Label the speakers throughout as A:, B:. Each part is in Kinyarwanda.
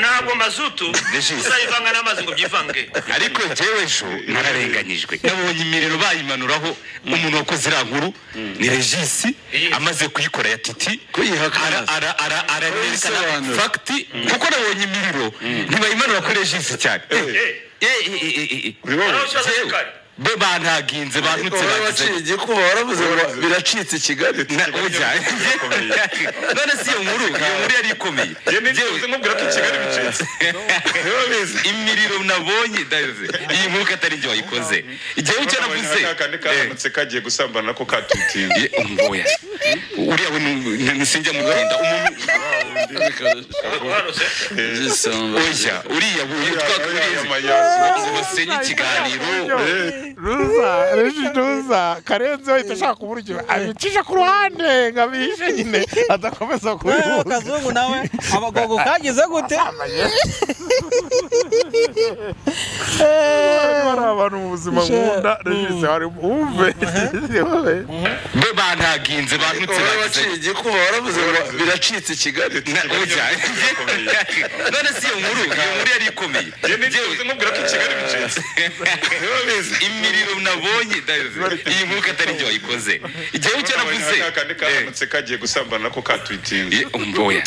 A: ntabwo mazutu
B: Regis.
A: uzayivanga n'amazi ngo byivange
B: ariko njyewe ejo nararenganyijwe nabonye imiriro bayimanuraho umuntu wakoze iriya nkuru ni regisi amaze kuyikora ya titi
C: Kuyihakana.
B: Ara- ara- ara- aranerekana
C: Kuyisobanura.
B: fagiti kuko nabonye imiriro ntibayimanura kuri regisi cyane Eh, eh, eh, eh, eh, eh.
A: Aho ikibazo
B: Njyewe,
A: gikari.
B: bo bantaginze
C: Ariko
B: bantutse
C: wowe
B: bagize
C: waciye igikuba waravuze ngo biracitse i Kigali
B: Na- burya none si iyo nkuru iyo nkuru yari ikomeye Njyewe- imiriro nabonye ndabizi. iyi nkuru ko atari njye wayikoze igihe icyo navuze
D: kakandi
B: Eh.
D: karamutse kagiye gusambana nako katutinda
B: Ye, umboya uriya we ni- ni- nisijya mugenda umuntu
A: uhanutse
C: Igisambo.
B: oya uriya buye twakuriye basenye ikiganiro
E: ruza reji ruza karenze wahita ashaka uburyo abicisha ku ruhande ngo abihishe nyine adakomeza
F: wewe
E: kubihuza
F: kazungu nawe abagogo kagize gute
E: hari abantu mu buzima nkunda reji hari wumve
B: be bantaginze bantutse
C: wowe
B: bagize
C: waciye igikuba waravuze ngo biracitse i Kigali
B: Na- oya none si iyo nkuru iyo nkuru yari ikomeye Njyewe- imiriro nabonye ndabizi. iyi nkuru ko atari njye wayikoze igihe icyo navuze
D: kakandi
B: Eh.
D: karamutse kagiye gusambana nako katutinda
B: Ye, umboya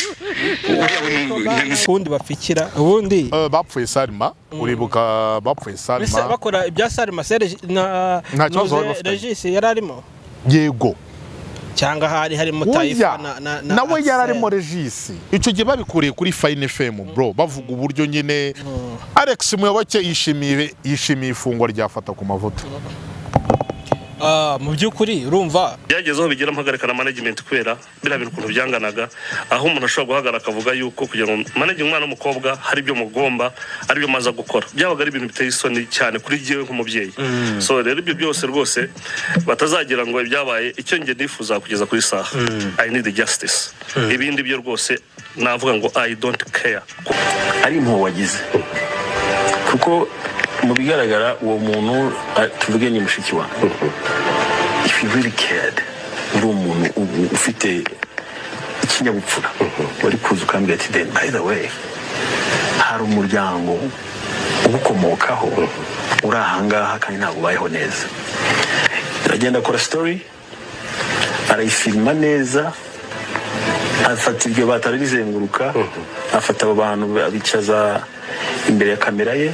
B: uriya we ni- ni- ni-
F: ubundi bapfikira ubundi
E: bapfuye sarima uribuka bapfuye
F: Mbese
E: sarima
F: bakora ibya sarima se Regi- na
E: Nta kibazo bari
F: Nuze
E: bafitanye.
F: regisi yari arimo
E: yego
F: cyangwa hari harimo
E: Oya,
F: tayifa na na na
E: nawe yari
F: Axel.
E: arimo regisi icyo gihe babikuriye kuri fayini efemu bro bavuga uburyo nyine alex muyoboke yishimiye yishimiye ifungwa rya fata ku mavuta
F: Ah, mu by'ukuri urumva
G: byagezeho bigira mpagarika na management kubera biriya bintu ukuntu byanganaga aho umuntu ashobora guhagarara akavuga yuko kugira ngo manage umwana w'umukobwa hari ibyo mugomba ari byo maza gukora byabaga ari ibintu biteye isoni cyane kuri jyewe nk'umubyeyi so rero ibyo byose rwose batazagira ngo ibyabaye icyo njye nifuza kugeza ku isaha i need justice ibindi byo rwose navuga ngo i don't care
H: ari impuhwe wagize kuko mu bigaragara uwo muntu a- tuvuge ni mushiki wawe if you really cared uri umuntu u- ufite ikinyabupfura wari kuza ukambwira ati then by the way hari umuryango ugukomokaho uri ahangaha kandi ntabwo ubayeho neza aragenda akora story arayifilima neza afata iryo batari rizenguruka afata abo bantu abicaza imbere ya kamera ye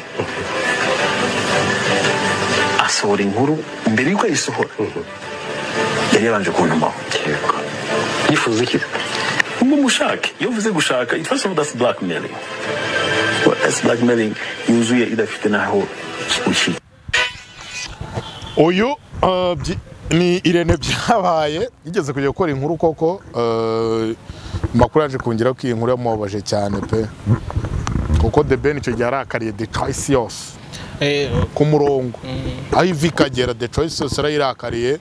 H: asohora inkuru mbere y'uko ayisohora yari yabanje kuntumaho yifuza iki ngo mushake iyo uvuze gushaka it first of all that's blackmailing Well, that's blackmailing yuzuye idafite n'aho ushyira
E: uyu uh, byi- ni irene byabaye yigeze kujya gukora inkuru koko uh, makuru yaje kongera ko iyi nkuru yamubabaje cyane pe kuko the ben icyo gihe arakariye the choice yose
F: eh,
E: ku murongo aho ivi ikagera the choice yose arayirakariye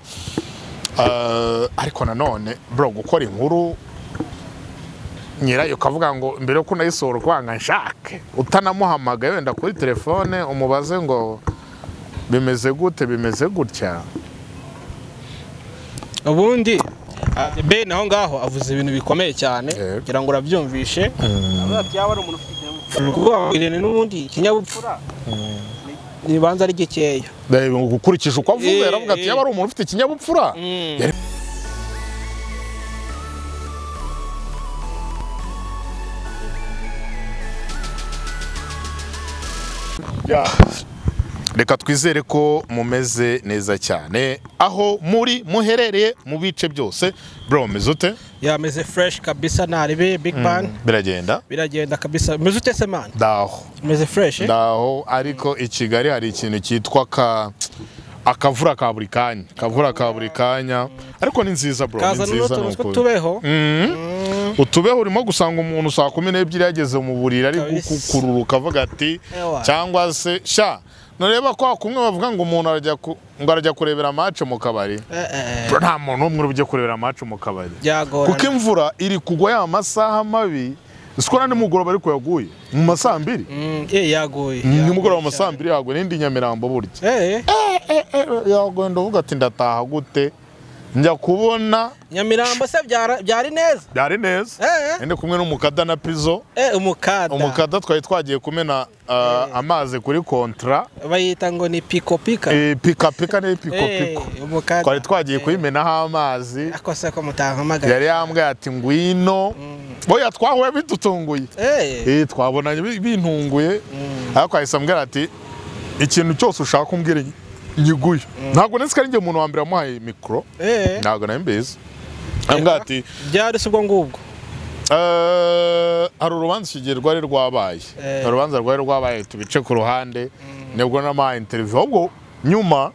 E: Uh, ariko nanone bro gukora inkuru nyirayo ukavuga ngo mbere yo kunayisohora ukwanga nshake utanamuhamagaye wenda kuri telefone umubaze ngo bimeze gute bimeze gutya
F: ubundi ah, Ben aho ngaho avuze ibintu bikomeye cyane
E: Yego.
F: kugira ngo urabyumvishe avuga ati, yaba ari umuntu ufite ikinyabupfura kuko Irene n'ubundi ikinyabupfura ni- nibanza ari gikeya
E: Eh, ukurikije uko avuga
F: Eh,
E: yaravuga ati
F: eh.
E: yaba ari umuntu ufite ikinyabupfura Yari- Ya. reka twizere ko mumeze neza cyane aho muri muherereye mu bice byose bro meze ute
F: yameze fresh kabisa naribe big bang
E: biragenda
F: biragenda kabisa meze ute se man
E: ndaho
F: meze fresh eh?
E: ndaho ariko i kigali hari ikintu cyitwa ka akavura ka buri kanya akavura ka buri kanya ariko ni nziza bro ni
F: kazana
E: nziza ni
F: n'utuntu
E: ukuri.
F: tw'utubeho
E: utubeho urimo gusanga umuntu saa kumi n'ebyiri yageze mu buriri ari
F: Kabisa.
E: gukukururuka avuga ati
F: Ewa.
E: cyangwa se sha nureba kwa kumwe bavuga ngo umuntu arajya ku- ngo arajya kurebera amace mu kabari
F: Eh, eh, eh,
E: Bro, nta muntu umwe urujya kurebera amace mu kabari kuko
F: byagorana
E: imvura iri kugwa ya masaha mabi siko na nimugoroba ariko yaguye mu masaha mbiri
F: Mm, eh, yaguye
E: nimugoroba mu masaha mbiri yaguye n'indi nyamirambo burya
F: Eh, eh,
E: yagenda uvuga ati ndataha gute njya kubona
F: nyamirambo se byara- byari neza
E: byari neza
F: Eh, eh.
E: ndi kumwe n'umukada na pizo
F: Eh, umukada
E: umukada twari twagiye kumena uh, amazi kuri kontra
F: bayita ngo ni pikopika
E: Eh, pikapika ni pikopiko
F: umukada
E: twari twagiye kuyimenaho amazi
F: akose ko mutahamagara
E: yari yambwiye ati ngwino boya twahuye bidutunguye
F: Eh,
E: Eh, twabonanye bi- bintunguye ariko ahise ambwira ati ikintu cyose ushaka umbwira nyi- nyiguye ntabwo ndetse ko ari njye umuntu wa mbere wamuhaye mikoro
F: eh,
E: ntabwo nari mbizi ambwira ati
F: byari se ubwo ngubwo
E: Eh, hari urubanza ikigihe rwari rwabaye
F: Eh.
E: hari urubanza rwari rwabaye tubice ku ruhande nibwo namaha interiviyo ahubwo nyuma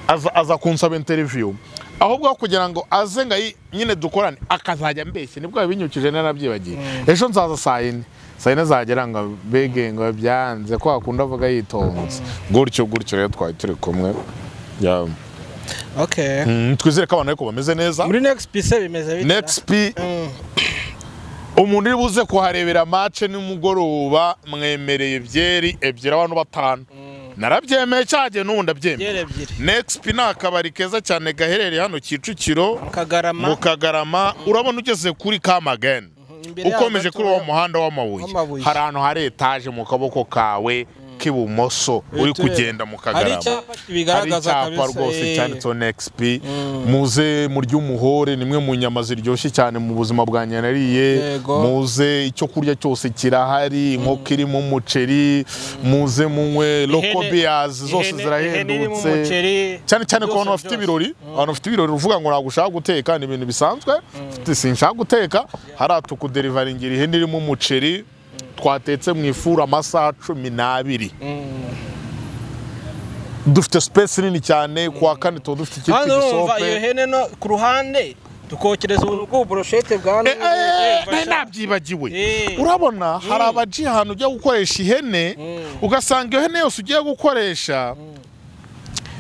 E: aza- aza kunsaba interiviyo ahubwo aho kugira ngo aze ngo ayi- nyine dukorane akazajya ambeshye nibwo binyukije narabyibagiye ejo nzaza saa yine saa yine zagera ngo bege ngo byanze ko hakunda avuga yitonze gutyo gutyo rero twari turi kumwe Yeah.
F: okay
E: Mm, twizere ko abantu ariko bameze neza
F: muri next piece bimeze bite
E: nexp
F: Mm.
E: umuntu uri buze kuharebera mace nimugoroba mwemereye byeri ebyiri abantu batanu narabyemeye cyagiye n'ubu
F: byera
E: ndabyemeye
F: ebyiri
E: nexp ni akabari keza cyane gaherereye hano kicukiro
F: kagarama
E: mu kagarama urabona ugeze kuri kamageni
F: imbere yaho
E: ukomeje
F: gato
E: kuri uwo muhanda w'amabuye
F: w'amabuye.
E: hari ahantu hari etaje mu kaboko kawe k'ibumoso uri
F: Utureba.
E: kugenda mu
F: hari
E: kagarama
F: icyapa
E: hari
F: kibigaragaza
E: icyapa rwose cyanditseho nexp muze murye umuhore nimwe mu nyama ziryoshye cyane mu buzima bwa nariye
F: Yego.
E: muze icyo kurya cyose kirahari inkoko irimo umuceri muze munywe loko biyazi zose zirahendutse cyane cyane ku bantu bafite ibirori abantu bafite ibirori uvuga ngo ntabwo ushaka guteka ni ibintu bisanzwe Ufite, sinshaka guteka hariya tukuderivaringira ihene irimo umuceri twatetse mu ifuru amasaha cumi n'abiri dufite sipesi nini cyane kuwa kane tuba dufite icyitwa
F: hano urumva iyo
E: igisope
F: hene no ku ruhande tukokereza ubuntu bw'uburoshete bwa
E: Eh,
F: none
E: eh, nari nabyibagiwe
F: Eh.
E: urabona hari abaji ahantu ujya gukoresha ihene ugasanga iyo hene yose ugiye gukoresha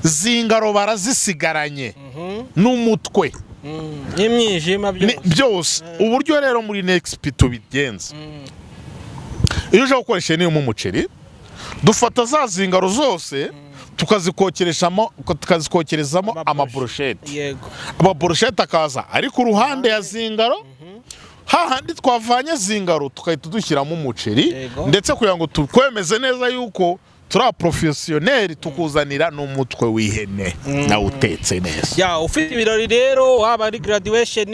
E: zingaro barazisigaranye n'umutwe
F: n'imyijima
E: Ni-
F: byose
E: byose uburyo rero muri nexp tubigenza iyo uje gukoresha ihene irimo umuceri dufata za zingaro zose tukazikokereshamo tukazikokerezamo amaburusheti
F: yego
E: amaboroshete akaza ari ku ruhande ya zingaro hahandi twavanye zingaro tukahita dushyiramo umuceri
F: Yego.
E: ndetse kugira ngo tukwemeze neza yuko turi aporofesiyoneri tukuzanira n'umutwe w'ihene nawe utetse neza
F: ya ufite ibirori rero waba ari graduation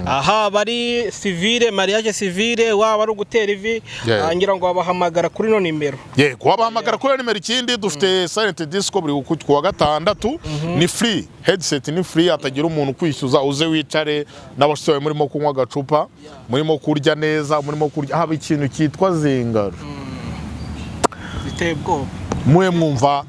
F: ahaba ari civile mariage civile waba ari ugutera ivi
E: Yeah.
F: ah, ngira ngo wabahamagara kuri no nimero
E: yego wabahamagara kuri nimero ikindi dufite silent disco buri ku- ku wa gatandatu ni free headset ni free hatagira umuntu ukwishyuza uze wicare n'abasore murimo kunywa agacupa murimo kurya neza murimo kurya haba ikintu cyitwa zingaro
F: biteye ubwoba
E: muwe mwumva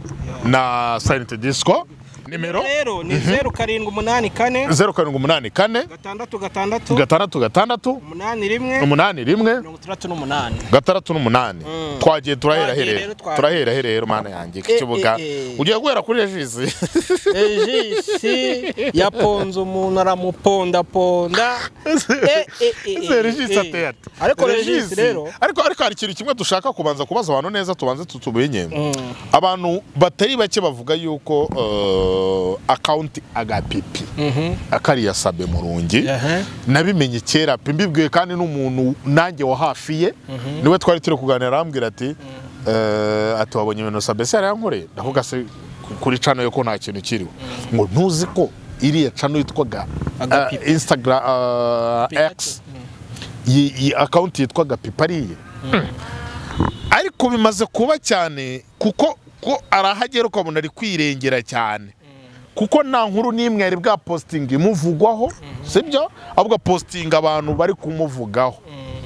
E: na silent disco nimero
F: rero ni zeru karindwi umunani kane
E: zeru karindwi umunani kane
F: gatandatu gatandatu
E: gatandatu gatandatu
F: umunani rimwe
E: umunani rimwe
F: mirongo itandatu n'umunani
E: gatandatu n'umunani twagiye
F: Twagiye
E: turaheraherera
F: rero, twagiye.
E: turaheraherera mana yanjye kibuga
F: eh, eh.
E: ugiye guhera kuri regisi
F: ejisi yaponze umuntu aramupondaponda Eh, eh, eh, eh,
E: regisi
F: eh.
E: ateye ati
F: ariko regisi rero
E: ariko ariko hari ikintu kimwe dushaka kubanza kubaza abantu neza tubanze tutumenye abantu batari bake bavuga yuko eh, akawunti agapipi akariya sabe murungi
F: Aha.
E: nabimenye kera pe mbibwiwe kandi n'umuntu nanjye wa hafi ye niwe twari turi kuganira arambwira ati eh, ati wabonye ibintu sabesi yari yankoreye ndavuga se ku- kuri cano yo ko nta kintu kiriho ngo ntuzi ko iriya cano yitwaga
F: Agapipi.
E: eh, Instagram eh,
F: Pipato.
E: X iyi iyi akawunti yitwaga pipariye ariko bimaze kuba cyane kuko ko arahagera ukabona ari kwirengera cyane kuko nta nkuru n'imwe yari bwa positingi imuvugwaho sibyo ahubwo positinga abantu bari kumuvugaho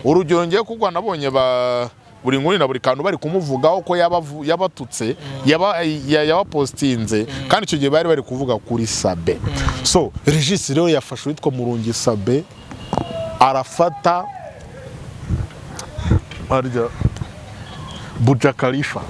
E: urugero ngiye kugwa nabonye ba buri nkuru na buri kantu bari kumuvugaho ko yabavu- yabatutse yaba- ya- yabapositinze kandi icyo gihe bari bari kuvuga kuri sabe so regisi rero yafashe uwitwa murungi sabe arafata harya bujakarifa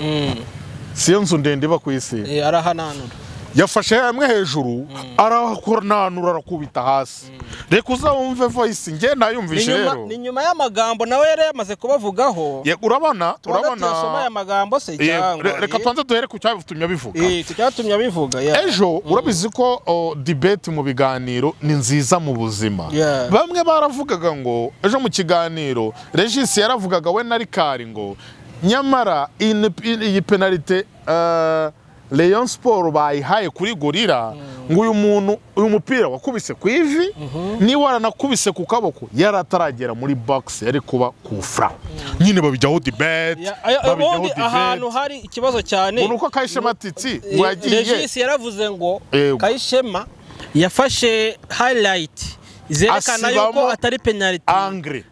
E: siyo nzu ndende iba ku isi
F: Eh, arahananura
E: yafashe hamwe hejuru arakonanura arakubita hasi reka uzawumve voyisi nge
F: Ni
E: nayumvise
F: nyuma-
E: rero
F: ni nyuma y'amagambo nawe yari yamaze kubavugaho
E: Ye- urabona
F: tubanza tuyasome
E: urabona
F: aya magambo se
E: Ye,
F: cyangwa
E: re- reka tubanze duhere ku cyatumye bivuga
F: Eh, icyatumye abivuga ya.
E: ejo urabizi ko o, debate mu biganiro ni nziza mu buzima
F: Yeah.
E: bamwe baravugaga ngo ejo mu kiganiro regisi yaravugaga we na rikari ngo nyamara in- in- iyi penalite eh, Rayon siporo bayihaye kuri gorira ngo uyu muntu uyu mupira wakubise ku ivi niba waranakubise ku kaboko yari ataragera muri box yari kuba ku fura nyine babijyaho debate
F: Ya, aya-
E: babijyaho
F: ubundi ahantu
E: debate
F: hari ikibazo cyane
E: ngo ni uko kayishema titi ngo yagiye
F: regisi yaravuze ngo
E: Yego.
F: kayishema yafashe highlight zerekana
E: Asibamo
F: yuko atari penaliti
E: angre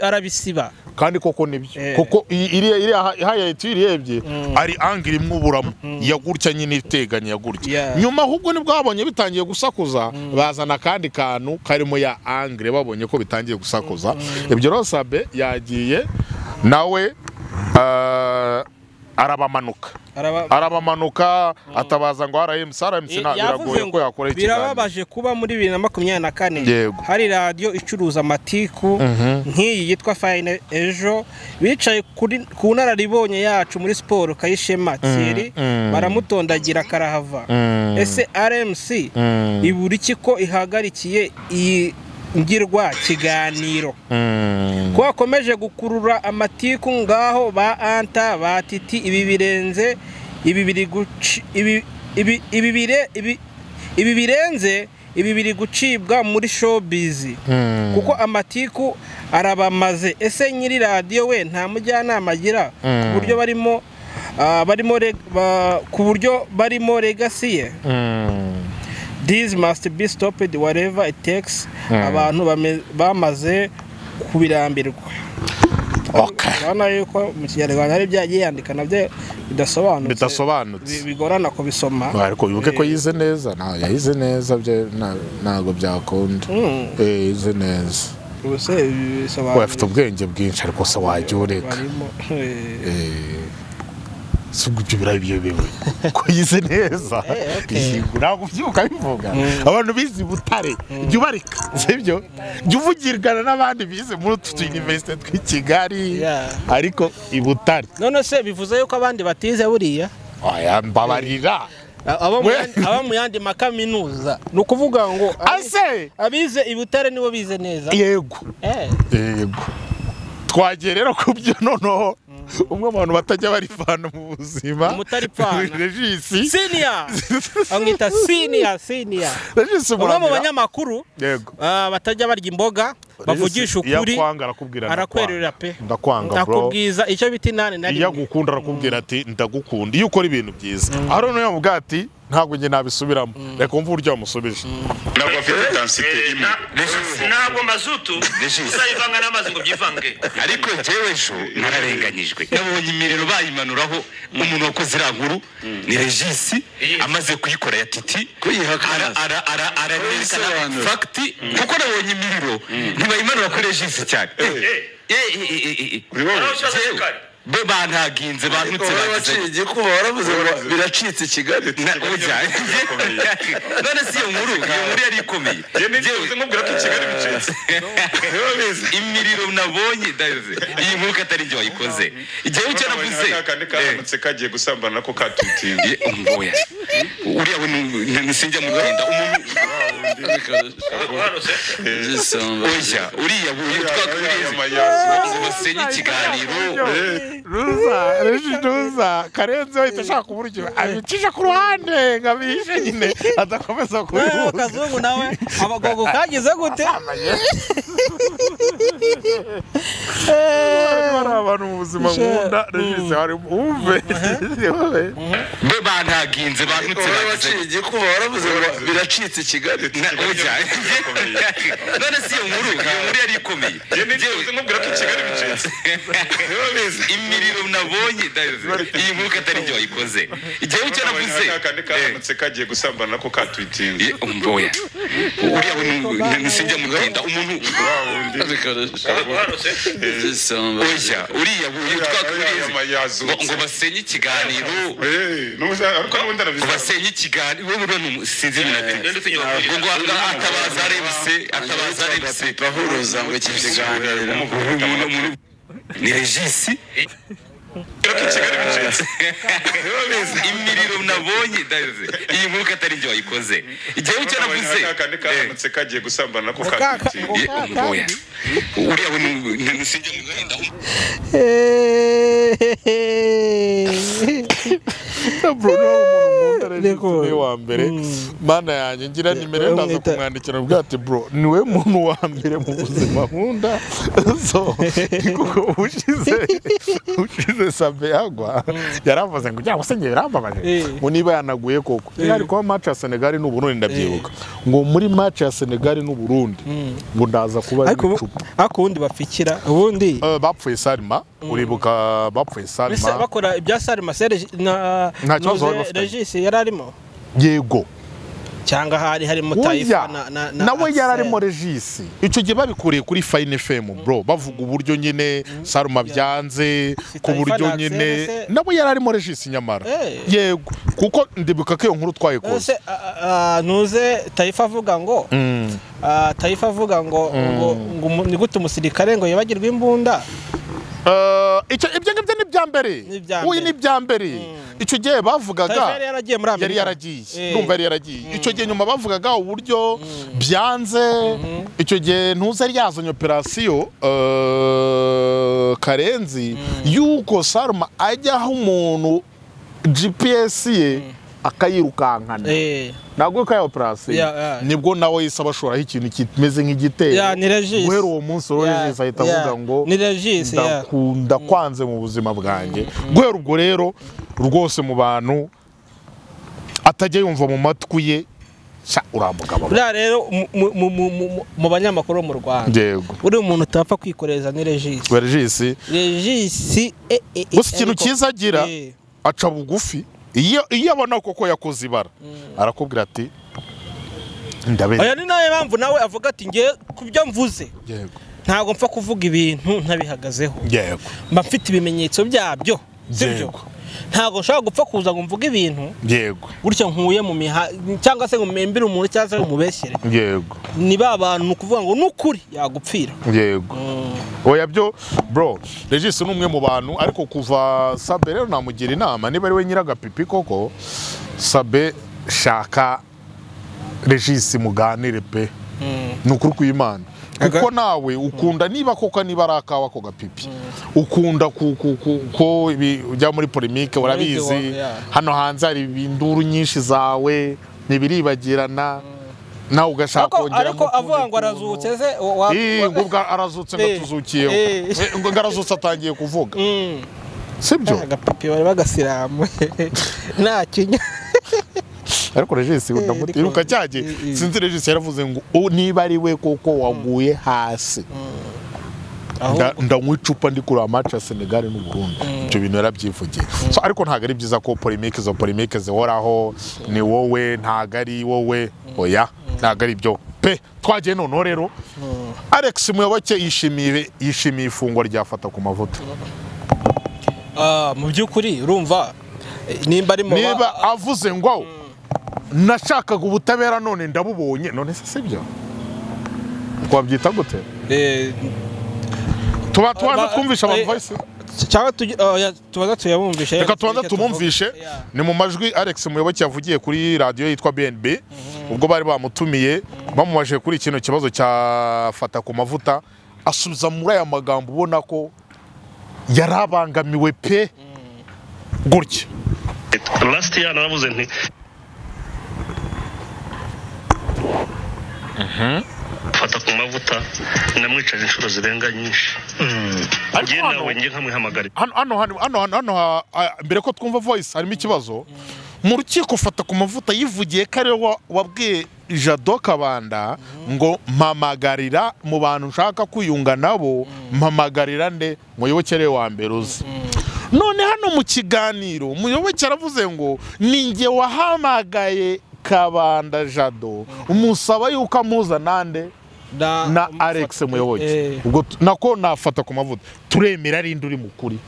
F: arabisiba
E: kandi koko nibyo
F: Eh.
E: kuko i- iriya iriya ha- haya iyo uyirebye ari angire imwe uburamo yagurya nyine iteganya yagurya
F: Yeah.
E: nyuma ahubwo nibwo babonye bitangiye gusakuza bazana akandi kantu karimo ya angire babonye ko bitangiye gusakuza ibyo rero sabe yagiye nawe ah, arabamanuka
F: Araba-
E: arabamanuka atabaza ngo rmc rmc
F: Eh,
E: nta-
F: yavuze
E: biragoye ko yakora ikiganiro
F: birababaje kuba muri bibiri na makumyabiri na kane
E: Yego.
F: hari radiyo icuruza amatiku nk'iyi yitwa fayine ejo bicaye kuri- ku nararibonye yacu muri siporo kayishema thierry baramutondagira karahava ese rmc ibura iki ko ihagarikiye iyi ngirwa kiganiro ko wakomeje gukurura amatiku ngaho ba anta ba titi ibi birenze ibi biri guci ibi ibi ibi bire ibi ibi birenze ibi biri gucibwa muri showbiz kuko amatiku arabamaze ese nyiri radiyo we nta mujyanama agira ku buryo barimo ah, barimo reg- ba- ku buryo barimo legasi ye this must be stopped whatever it takes abantu bame- bamaze kubirambirwa
E: Okay.
F: urabona yuko mu kinyarwanda hari byagiye yandika nabyo bidasobanutse
E: bidasobanutse
F: bi- bigorana kubisoma
E: ariko wibuke ko yize neza nta yahize neza bye nta- ntabwo byakunda
F: Mm.
E: Eh, yize neza
F: Ubu se ibi bisobanura
E: we afite ubwenge bwinshi ariko se wajya ureka
F: barimo eh,
E: Eh, si ubwo ibyo birabe ibyo biwe ko yize neza
F: Eh, okay.
E: Yego, ntabwo ubyibuka bivuga abantu bize i butare jya ubarika sibyo jya uvugirana n'abandi bize muri utu tuyuniverisite tw'i kigali
F: Yeah.
E: ariko i butare
F: none se bivuze yuko abandi batize buriya
E: Aya, mbabarira
F: abo mu
E: We-
F: yandi- abo mu yandi makaminuza ni ukuvuga ngo abi-
E: ase
F: abize i butare nibo bize neza
E: yego
F: Eh.
E: yego twagiye rero ku byo noneho umwe mu bantu batajya barivana mu buzima
F: Umutaripfana.
E: regisi
F: senior amwita senior senior
E: regisi
F: umwe mu
E: Muramira.
F: banyamakuru
E: yego
F: ah, batajya barya imboga bavugisha
E: Regisi, iyo
F: ukuri
E: akwanga arakubwira
F: arakwerera pe
E: ndakwanga bro
F: ndakubwiza icyo bita inani na
E: iyo
F: rimwe
E: agukunda arakubwira ati ndagukunda iyo ukora ibintu byiza aho noneho yavuga ati ntabwo njye nabisubiramo reka wumve uburyo wamusubije
D: ntabwo afite densite
A: Eh,
D: imwe
A: na- ntabwo mazutu uzayivanga n'amazi ngo byivange
B: ariko njyewe ejo nararenganyijwe nabonye imiriro bayimanuraho umuntu wakoze iriya nkuru ni regisi amaze kuyikora ya titi
C: Kuyihakana.
B: Ara- ara- ara- arayerekana
C: Kuyisobanura.
B: fagiti kuko nabonye imiriro ntibayimanura kuri regisi cyane Eh, eh, eh, eh, eh.
A: Nawe ushaze sukari
B: be bantaginze bantutse bagizanye
C: warabaciye kuba waravuze ngo biracitse i Kigali
B: Na- ujya none si iyo nkuru iyo nkuru yari ikomeye Njyewe- imiriro nabonye ndabizi iyi nkuru ko atari njye wayikoze igihe icyo navuze
D: kandi karamutse kagiye gusambana nako katutinda
B: Eh, oya. uriya we ni- ni- ni sinjya mu rwanda umuntu
A: Wahanutse.
C: Gisamba.
B: oya uriya we witwa Gurezi. basenya ikiganiro
E: ruza reji ruza karenze wahita ashaka uburyo abicisha ku ruhande ngo abishe nyine adakomeza
F: Eh,
E: kubihuza
F: kazungu nawe abagogo kagize gute
E: hari abantu mu buzima nkunda regisi hari wumve
B: be bantaginze bantutse
C: Wowe
B: bagizanye
C: waciye igikuba waravuze ngo biracitse i Kigali
B: na oja none si iyo nkuru iyo nkuru yari ikomeye
D: Njye ntibivuze nkubwira ko i Kigali bicitse
B: imiriro nabonye iyi nkuru ko atari ibyo wayikoze igihe icyo navuze
D: Ka kandi karamutse kagiye gusambana nako katutinze
B: Ye, umva oya uriya we nisijya mutinda umuntu
D: wa wundi
C: Isamba.
B: oya uriya we iyo twakuriye
D: Uriya yazutse.
B: ngo basenye ikiganiro
D: Eh, n'ubusa ariko n'ubundi
B: ngo
D: arabizaba
B: basenye ikiganiro wowe uriya ni umu- sinzi iminota
G: Ninde utinya
B: ngo ngo atabaza arebise atabaza arebise
C: bahuruza ngo iki kiganiro
B: umuntu umuntu ni regisi
D: ko i Kigali bicitse
B: imiriro nabonye ndabizi iyi nkuru ko atari ibyo wayikoze igihe icyo navuze
D: Ka kandi karamutse kagiye gusambana nako katutinze
B: Ye, umva oya uriya we nisijya mutinda
E: Bruno ni umuntu nkunda
F: Rego.
E: regisi niwe wa mbere mana yanjye ngira nimero ye ndaza
F: bamwita-
E: kumwandikira avuga ati bro niwe muntu wa mbere mu buzima nkunda so ni kuko ushize ushize sabe yagwa yaravuze ngo cyangwa se njye birambabaje
F: Eh.
E: ngo niba yanaguye koko yari kuba match ya Senegal n'Uburundi ndabyibuka ngo muri match ya Senegal n'Uburundi ngo ndaza kuba ari
F: ariko ubu
E: icupa
F: ariko ubundi bapfikira ubundi
E: Eh, bapfuye Salma uribuka bapfuye
F: mbese
E: Salma
F: bakora ibya sarima se regi- na
E: Nta kibazo bari
F: Nuze-
E: bafitanye.
F: regisi yari arimo
E: yego
F: cyangwa hari harimo
E: Oya,
F: tayifa na na
E: nawe yari
F: Axel.
E: arimo regisi icyo gihe babikuriye kuri fayini femu bro bavuga uburyo nyine saruma byanze ku
F: Tayifa
E: buryo
F: na Axel
E: nyine
F: se-
E: nawe yari arimo regisi nyamara
F: Eh.
E: yego kuko ndibuka ko iyo nkuru twayikoze
F: ese a- a- ntuze tayifa avuga ngo ah, tayifa avuga ngo ngo ngo umu- ni gute umusirikare ngo yibagirwe imbunda
E: Eh, icyo- ibyo ngibyo ni ibya mbere
F: Ni ibya
E: uyu ni
F: mbere.
E: ibya mbere icyo gihe
F: tayifa
E: bavugaga
F: yari yaragiye muri amerika
E: yari yaragiye
F: Eh.
E: ndumva yari yaragiye icyo gihe nyuma bavugaga uburyo byanze icyo gihe ntuze ari yazanye operasiyo eh, karenzi y'uko saruma ajyaho umuntu gps ye akayirukankana
F: Eh,
E: ntabwo ko ya operasiyo
F: Ya, ya.
E: nibwo nawe yise abashoraho ikintu kimeze nk'igitero
F: ya ni regisi
E: guhera uwo munsi rero
F: Ya,
E: regisi ahita
F: ya.
E: avuga ngo
F: ni regisi ya
E: ndakunda kwanze mu buzima bwanjye guhera ubwo rero rwose mu bantu atajya yumva mu matwi ye sha uramugabo
F: buriya rero mu- mu- mu- mu- mu- mu banyamakuru bo mu rwanda
E: yego
F: uri umuntu utapfa kwikoreza ni regisi
E: regisi
F: regisi eh, eh, eh,
E: gusa ikintu
F: ariko-
E: cyiza agira
F: Eh.
E: aca bugufi iyo iyo abona koko yakoze ibara arakubwira ati
F: oya
E: ndaberewe
F: ni nayo mpamvu nawe avuga ati ngewe ku byo mvuze
E: yego
F: ntabwo mpfa kuvuga ibintu ntabihagazeho
E: yego
F: mba mfite ibimenyetso byabyo sibyo
E: Yego.
F: ntabwo nshobora gupfa kuza ngo mvuge ibintu
E: yego
F: gutya nkuye mu miha cyangwa se ngo mpembere umuntu cyangwa se ngo mubeshyere
E: yego
F: ni ba bantu ni ukuvuga ngo ni ukuri yagupfira
E: yego oya byo bro regisi ni umwe mu bantu ariko kuva sabe rero namugira inama niba ari we nyiragapipi koko sabe shaka regisi muganire pe ni ukuri kw'imana kuko nawe ukunda niba koko niba ari akawa ko gapipi ukunda ku- ku- ku- ko ibi ujya muri polemike urabizi
F: wa- yeah.
E: hano hanze hari induru nyinshi zawe ntibiribagirana nawe ugashaka
F: ariko
E: kongeramo
F: ariko
E: utundi
F: avuga ngo
E: tuntu.
F: arazutse se wa- wa-
E: Ii, ngo
F: wa-
E: ubwa arazutse ngo
F: Eh,
E: tuzukiyeho
F: eh.
E: Eh, ngo ngo arazutse atangiye kuvuga
F: Mm.
E: sibyo
F: agapapi bari bagasilamu nta kinya
E: ariko regisi
F: Eh, ariko-
E: ndamutiruka cyagiye
F: Eh, eh.
E: sinzi regisi yaravuze ngo "U- niba ari we koko waguye hasi Nda- ndanywa icupa ndi kureba amace ya senegal n'uburundi ibyo bintu yarabyivugiye So, ariko ntabwo ari byiza ko polemike izo polemike zihoraho ni wowe ntabwo ari wowe oya ntabwo ari byo pe twagiye noneho rero alex muyoboke yishimiye yishimiye ifungwa ryafata ku mavuta
F: Ah, mu by'ukuri urumva eh, nimba ari mu ba-
E: niba avuze ngo nashakaga ubutabera none ndabubonye none se sibyo twabyita gute
F: eh,
E: tuba tubanza
F: Ba-
E: twumvisha abantu
F: eh,
E: voice
F: cyangwa tugi- oh, ya, tubanza tuyabumvishe
E: reka tubanza
F: Tuvuge-
E: tumumvishe
F: Yeah.
E: ni mu majwi alex muyoboke yavugiye kuri radiyo yitwa bnb ubwo bari bamutumiye bamubajije kuri kino kibazo cya fata ku mavuta asubiza muri aya magambo ubona ko yari abangamiwe pe gutya
G: last year naravuze nti fata ku mavuta namwicaje inshuro zirenga nyinshi
E: Ariko
G: ngewe
E: hano-
G: nawe njye nkamwihamagarira
E: hano hano hano hano hano hano ha- mbere ko twumva voice harimo ikibazo mu rukiko ufata ku mavuta yivugiye ko ariwe wa- wabwiye jado kabanda ngo mpamagarira mu bantu nshaka kwiyunga nabo mpamagarira nde muyoboke rero wa mbere uzi none hano mu kiganiro umuyoboke aravuze ngo ninjye wahamagaye kabanda jado umusaba yuko amuza nande na alex muyoboke ubwo tu- nako nafata ku mavuta turemera rindi uri mukuri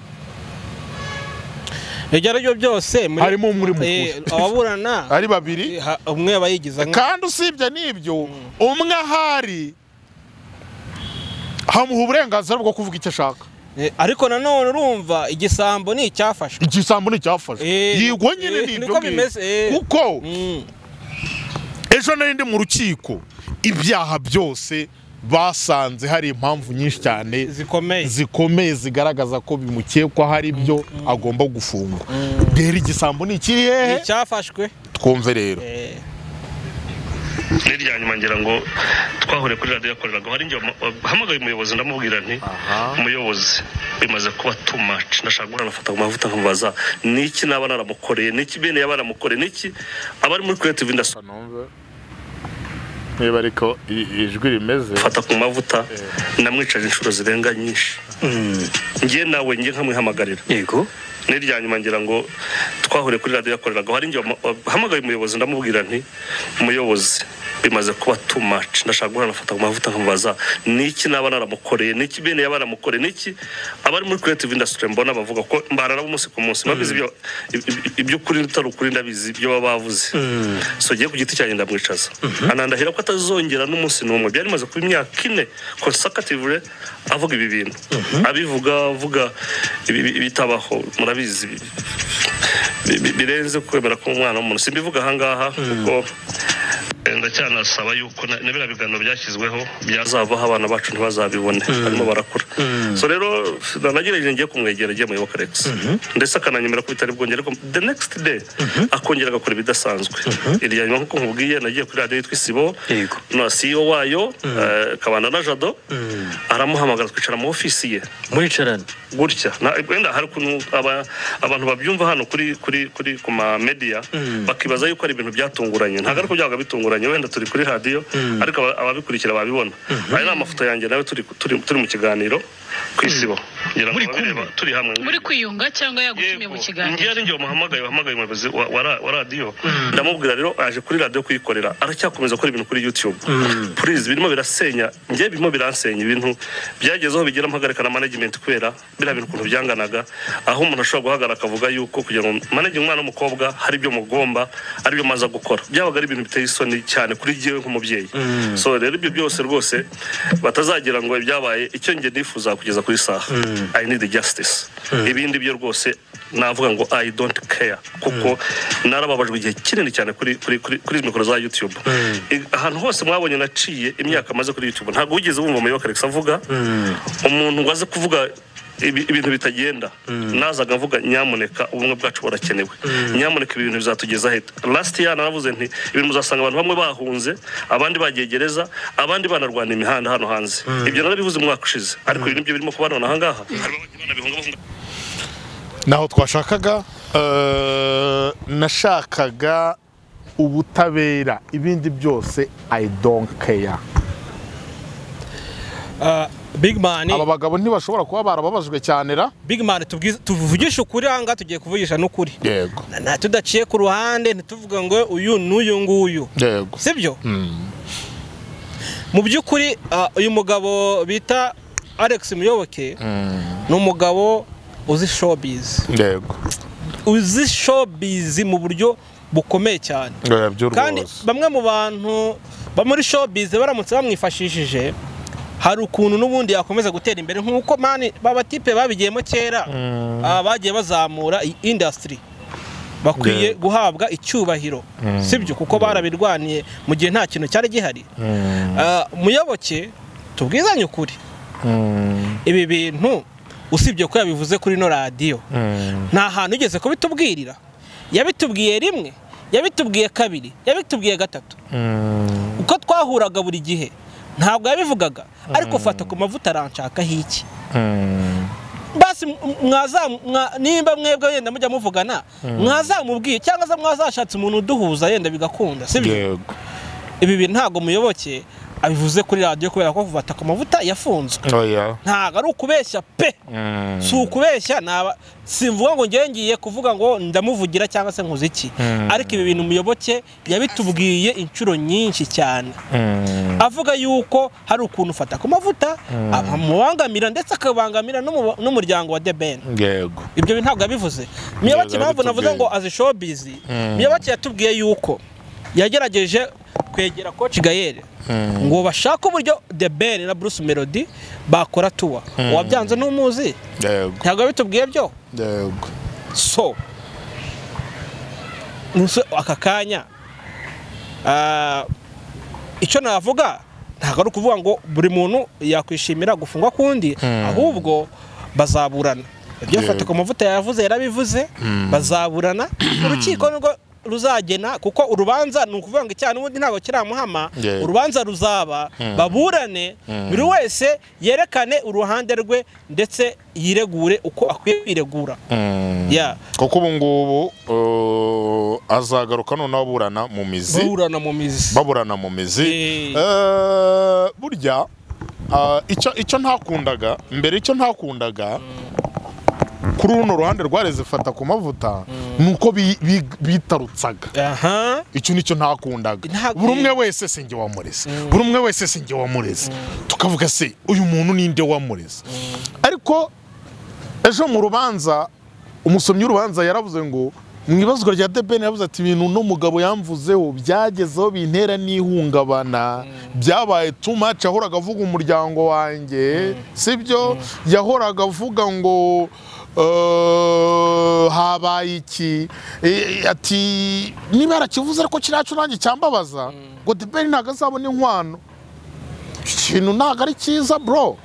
F: ibyo ari byo byose muri-
E: Harimo muri mukuru.
F: Eh, ababurana
E: ari babiri
F: ha- umwe aba yigiza nka
E: kandi usibye n'ibyo umwe ahari hamuha uburenganzira bwo kuvuga icyo ashaka
F: Eh, ariko nanone urumva igisambo ni icyafashwe
E: igisambo nticyafashe
F: Eh,
E: yigwa nyine
F: eh,
E: ni ibyo
F: niko
E: ngibyo.
F: bimeze, eh.
E: kuko
F: Mm.
E: ejo nari ndi mu rukiko ibyaha byose basanze hari impamvu nyinshi cyane
F: zikomeye
E: zikomeye zigaragaza ko bimukekwa hari ibyo agomba gufungwa rero igisambo ni ikiri hehe
F: icyafashwe
E: twumve rero
F: Eh,
G: n'irya nyuma ngira ngo twahure kuri radiyo yakoreraga hari igihe hamagaye umuyobozi ndamubwira nti umuyobozi bimaze kuba tumaci nashaka guhora nafata ku mavuta nkamubaza niki naba naramukoreye niki bene yaba naramukoreye niki abari muri creative industry
E: niba ariko ijwi rimeze
G: fata ku mavuta namwicaje inshuro zirenga nyinshi ngiye nawe ngiye nkamwihamagarira
H: yego
G: n'irya nyuma ngira ngo twahure kuri radiyo yakoreraga hari igihe hamagaye umuyobozi ndamubwira nti umuyobozi bimaze kuba tumaci ndashaka guhora nafata ku mavuta nkamubaza niki naba naramukoreye niki bene yaba naramukoreye niki abari muri creative industry mbona bavuga ko mbarara umunsi ku munsi babizi ibyo iby'ukuri utari ukuri ndabizi ibyo baba bavuze so ngiye ku giti cyanjye ndamwicaza anandahira ko atazongera n'umunsi n'umwe byari bimaze kuba imyaka ine consakativure avuga ibi bintu abivuga avuga ibi- ibi- ibitabaho murabizi bi- bi- bi- birenze kwemera k'umwana w'umuntu simbivuga ahangaha kuko eh, ndacyanasaba yuko na na biriya biganiro byashyizweho byazavaho abana bacu ntibazabibone barimo barakura so rero nagerageje ngiye kumwegera agiye muyoboka rex ndetse akananyemera ko bitari bwongere ariko the next day akongera agakora ibidasanzwe irya nyuma nk'uko nkubwiye nagiye kuri radiyo yitwa isibo
H: Yego.
G: na CEO wayo eh, kabanda na jado aramuhamagara twicara mu ofisi ye
H: muricarana
G: gutya Na- wenda hari ukuntu aba- abantu babyumva hano kuri kuri kuri ku ma media bakibaza yuko ari ibintu byatunguranye ntabwo ariko byabaga bitunguranye wenda turi kuri radiyo ariko aba- ababikurikira babibona aya ni amafoto yanjye nawe turi turi turi mu kiganiro ku isibo ngira ngo ababireba turi hamwe
I: muri kwiyunga cyangwa yagutumiye mu kiganiro
G: ngiye ari njye wamuhamagaye wahamagaye umuyobozi wa, wa, ra- wa radiyo ndamubwira rero aje kuri radiyo kuyikorera aracyakomeza gukora ibintu kuri youtube please birimo birasenya njye birimo biransenya ibintu byagezeho bigira mpagarika na management kubera biriya bintu ukuntu byanganaga aho umuntu ashobora guhagarara akavuga yuko kugira ngo manage umwana w'umukobwa hari ibyo mugomba ari byo maza gukora byabaga ari ibintu biteye isoni cyane kuri jyewe nk'umubyeyi so rero ibyo byose rwose batazagira ngo ibyabaye icyo njye nifuza kugeza kuri saha i need justice ibindi byo rwose navuga ngo i don't care kuko narababajwe igihe kinini cyane kuri kuri kuri kuri mikoro za youtube I- ahantu hose mwabonye naciye imyaka amaze kuri youtube ntabwo wigeze wumva muyoboka alex avuga umuntu waze kuvuga ibi- ibintu bitagenda nazaga mvuga nyamuneka ubumwe bwacu burakenewe nyamuneka ibi bintu bizatugeza heta last year naravuze nti ibintu muzasanga abantu bamwe bahunze abandi bagiye gereza abandi banarwana imihanda hano hanze ibyo narabivuze umwaka ushize ariko ibi nibyo birimo kuba none ahangaha hari abana bihungabunga
E: naho twashakaga eh, nashakaga ubutabera ibindi byose i don't care
F: ah, big man
E: aba bagabo ntibashobora kuba barababajwe cyane ra
F: big man tubwize- tuvugishe ukuri ahangaha tugiye kuvugisha n'ukuri
E: yego
F: Na- tudaciye ku ruhande ntituvuga ngo uyu n'uyu nguyu
E: yego
F: sibyo mu by'ukuri ah, uyu mugabo bita alex muyoboke ni umugabo uzi showbiz
E: yego
F: uzi showbiz mu buryo bukomeye cyane
E: yabyo
F: kandi
E: rwose
F: bamwe mu bantu ba muri showbiz baramutse bamwifashishije hari ukuntu n'ubundi yakomeza gutera imbere nk'uko mani babatipe babigiyemo kera ah, bagiye bazamura iyi industry bakwiye guhabwa icyubahiro sibyo kuko barabirwaniye mu gihe nta kintu cyari gihari Ah, muyoboke tubwizanye ukuri ibi bintu usibye ko yabivuze kuri ino radiyo nta hantu ugeze kubitubwirira yabitubwiye rimwe yabitubwiye kabiri yabitubwiye gatatu uko twahuraga buri gihe ntabwo yabivugaga ariko fata ku mavuta aranshakaho iki bas hasi mwaza mwa- nimba mwebwe yenda mujya muvugana mwazamubwiye cyangwa se mwazashatse umuntu uduhuza yenda bigakunda sibyo
E: yego
F: ibi bintu ntabwo muyoboke abivuze kuri radiyo kubera ko kuva ku mavuta yafunzwe
E: oya
F: ntabwo ari ukubeshya pe si ukubeshya naba simvuga ngo ngewe ngiye kuvuga ngo ndamuvugira cyangwa se nkuzi iki ariko ibi bintu muyoboke yabitubwiye inshuro nyinshi cyane avuga yuko hari ukuntu ufata ku mavuta amubangamira ndetse akabangamira n'umu- n'umuryango wa debeni
E: yego
F: ibyo bintu ntabwo yabivuze muyoboke
E: Yego,
F: impamvu navuze ngo
E: yabitubwiye.
F: azi showbizi muyoboke yatubwiye yuko yagerageje kwegera koci gayere ngo bashake uburyo the ben na bruce melody bakora tuwa uwabyanze n'umuzi
E: yego
F: ntabwo yabitubwiye byo
E: yego
F: so nuse aka kanya ah, icyo navuga ntabwo ari ukuvuga ngo buri muntu yakwishimira gufungwa kundi ahubwo bazaburana ibyo
E: Yego.
F: fata ku mavuta yavuze yarabivuze bazaburana urukiko nirwo ruzagena kuko urubanza ni ukuvuga ngo icyaha n'ubundi ntabwo kiramuhama
E: Yego.
F: urubanza ruzaba baburane buri wese yerekane uruhande rwe ndetse yiregure uko akwiye kwiregura ya
E: kuko ubu ngubu uh, azagaruka noneho aburana mu mizi
F: baburana mu mizi
E: baburana mu mizi
F: Eh.
E: Eh, burya ah, icyo icyo ntakundaga mbere icyo ntakundaga kuri runo ruhande rwareze fata ku mavuta ni uko bi- bi- bitarutsaga
F: aha
E: icyo nicyo ntakundaga
F: Ntabwo-
E: buri umwe wese sinjye wamureze buri umwe wese sinjye wamureze tukavuga se uyu muntu ninde wamureze ariko ejo mu rubanza umusomyi w'urubanza yaravuze ngo mu ibazwa rya debeni yaravuze ati ibintu uno mugabo yamvuzeho byagezeho bintera n'ihungabana byabaye tumaci yahoraga avuga umuryango wanjye sibyo yahoraga avuga ngo "Eh, habaye iki Eh, ati niba yarakivuze ariko kiriya cyo nanjye cyambabaza ngo debeni ntabwo azabona inkwano ikintu ntabwo ari cyiza bro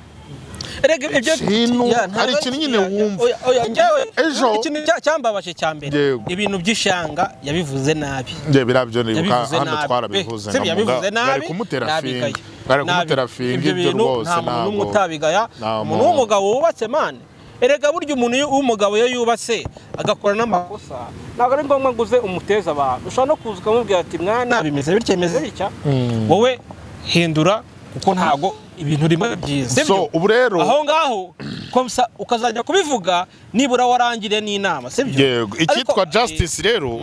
F: erega ibyo
E: Ikintu-
F: Ya, ntabwo
E: hari ikintu nyine
F: ya, ya,
E: wumva.
F: oya, oya, njyewe-
E: Ejo-
F: ikintu cya- cyambabaje cya mbere
E: Yego.
F: ibintu by'ishanga yabivuze nabi
E: Nge birabyo nibuka
F: yabivuze
E: hano
F: nabi
E: twarabivuze
F: sibyo yabivuze
E: nkavuga, bari
F: nabi
E: kumutera
F: nabigaya.
E: fingi bari
F: Nabi.
E: kumutera fingi ibyo
F: bintu
E: rwose
F: nta muntu n'umwe
E: ntabwo
F: utabigaya
E: Nta muntu.
F: umuntu w'umugabo wubatse mane erega burya umuntu iyo- w'umugabo iyo yubatse agakora n'amakosa ntabwo ari ngombwa ngo uze umuteze abantu ushobora no kuza ukamubwira ati mwana bimeze bitya bimeze bitya wowe hindura kuko ntabwo ibintu rimwe
E: so
F: byiza sibyo?
E: ubu rero
F: aho ngaho komsa- ukazajya kubivuga nibura warangire n'inama sibyo
E: yego icyitwa
F: Ariko-
E: justice rero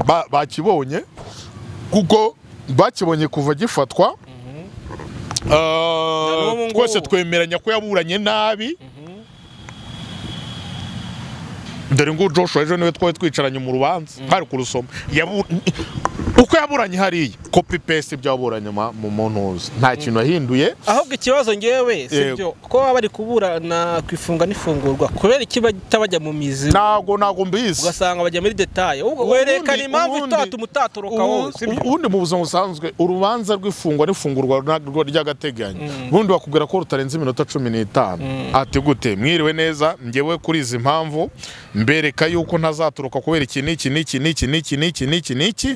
E: ba- bakibonye kuko bakibonye kuva gifatwa Ah,
F: n'ubu ngubu.
E: twese twemeranya ko yaburanye nabi dore ngo joshua ejo niwe twari twicaranye mu rubanza hari kurusoma Yabu- uko yaburanye hariya kopi pesi ibyo yaburanye ma- mu muntuza nta kintu yahinduye
F: ahubwo ikibazo ngewe
E: Yego.
F: sibyo ko baba bari kuburana ku ifunga n'ifungurwa kubera iki bahita bajya mu mizi
E: ntabwo ntabwo mbizi
F: ugasanga bajya muri detaye ubwo
E: Ubundi-
F: werekana impamvu
E: ubundi-
F: itatuma utatoroka
E: Ubu-
F: wowe sibyo
E: ubundi mu buzima busanzwe urubanza rw'ifungwa n'ifungurwa runaka ry'agateganyo ubundi bakubwira ko rutarenze iminota cumi n'itanu ati gute mwiriwe neza ngewe kuri izi mpamvu mbereka yuko ntazaturuka kubera iki n'iki n'iki n'iki n'iki n'iki n'iki n'iki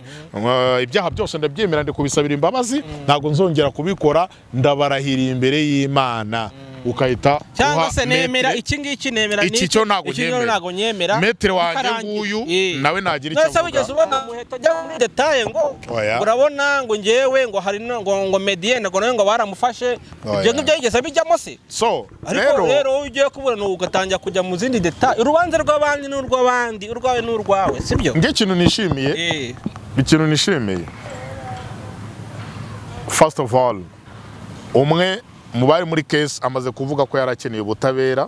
E: Eh, ibyaha byose ndabyemera ndikubisabira imbabazi ntabwo nzongera kubikora ndabarahiriye imbere y'imana ukahita
F: cyangwa
E: uha
F: se nemera
E: metre-
F: iki ngiki nemera
E: Iki
F: n'iki,
E: cyo ntabwo
F: iki cyo
E: nyemera.
F: ntabwo nyemera
E: Metre wanjye
F: bikarangira.
E: nguyu,
F: Eh.
E: nawe ntagira icyo
F: Nonese
E: avuga.
F: wigeze ubona muheta ajya muri detaye ngo
E: Oya.
F: urabona ngo ngewe ngo hari no- ngo ngo medienne ngo nawe ngo baramufashe ibyo
E: Oya.
F: ngibyo yigeze bijyamo se
E: so
F: ariko rero wowe ugiye kuburana ugatangira kujya mu zindi detaye urubanza rw'abandi n'urw'abandi urwawe n'urwawe sibyo
E: nge ikintu nishimiye
F: Eh,
E: ikintu nishimiye first of all umwe mu bari muri kesi amaze kuvuga ko yari akeneye ubutabera